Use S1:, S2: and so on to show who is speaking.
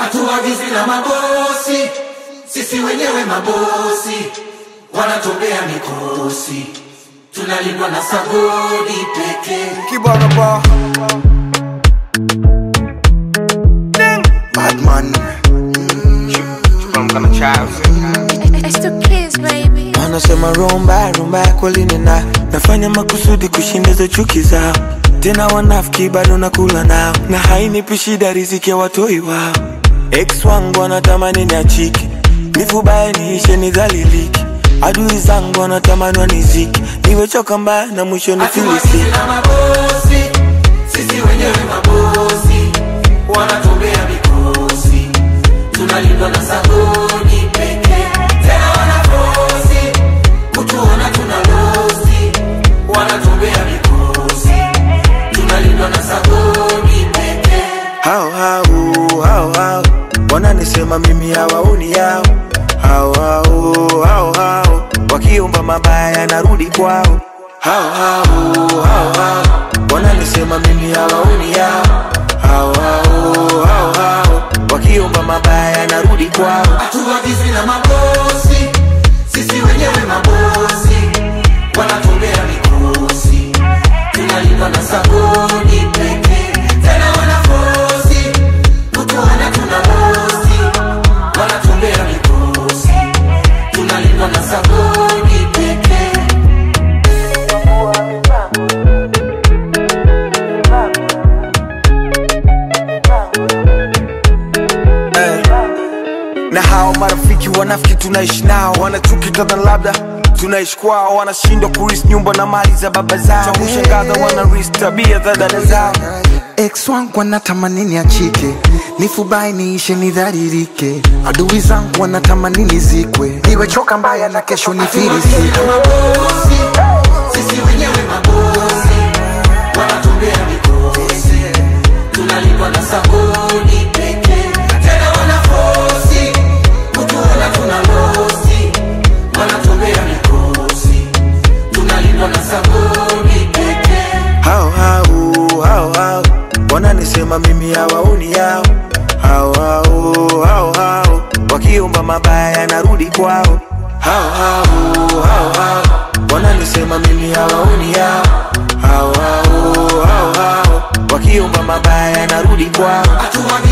S1: hatuagizwi na mabosi, sisi wenyewe mabosi, wanatobea mikosi, tunalindwa na sagodi pekee.
S2: Kibana ba. Badman.
S3: From child.
S4: It's the kids, baby.
S5: Wanasema rumba rumba kweli nina nafanya makusudi kushindiza chuki zao, tena wanafiki bado nakula nao, na hainipi shida riziki ya watoi wao. Ex wangu wanatamani niachike, nifubaye niishe nidhaliliki, adui zangu wanatamani waniziki, niwechoka mbaya na mwisho nifilisiki.
S1: Hatuagizwi na mabosi, sisi wenyewe mabosi, wanatobea mikosi, tunalindwa na sagodi pekee. Tena wanafosi kutuona tuna losi, wanatobea mikosi, tunalindwa na sagodi pekee.
S5: hao hao hao hao wananisema mimi hawaoni yao hao hao hao hao wakiomba mabaya narudi kwao hao hao hao hao wananisema mimi hawaoni yao hao hao hao hao wakiomba mabaya narudi kwao
S1: hatuagizwi na mabosi, sisi wenyewe mabosi, wanatobea mikosi, tunalindwa na sagodi pekee. Tena wanafosi kutuona tuna losi, wanatobea mikosi, tunalindwa na sagodi pekee.
S2: na hao marafiki wanafiki tunaishi nao wanachuki kadha labda tunaishi kwao wanashindwa kuris nyumba na mali za baba zao cha kushangaza wanaris tabia za dada zao
S6: ex wangu wanatamani niachike nifubai niishe nidharirike adui zangu wanatamani nizikwe niwechoka mbaya na kesho nifirisike
S1: mabosi, sisi wenyewe mabosi, wanatobea mikosi, tunalindwa na sagodi pekee. Tena wanafosi kutuona tuna losi, wanatobea mikosi, tunalindwa na sagodi pekee.
S5: hao hao hao hao wananisema mimi hawaoni yao hao hao hao hao wakiomba mabaya narudi kwao hao hao hao hao wananisema mimi hawaoni yao hao hao hao hao wakiomba mabaya narudi kwao
S1: Hatuagizwi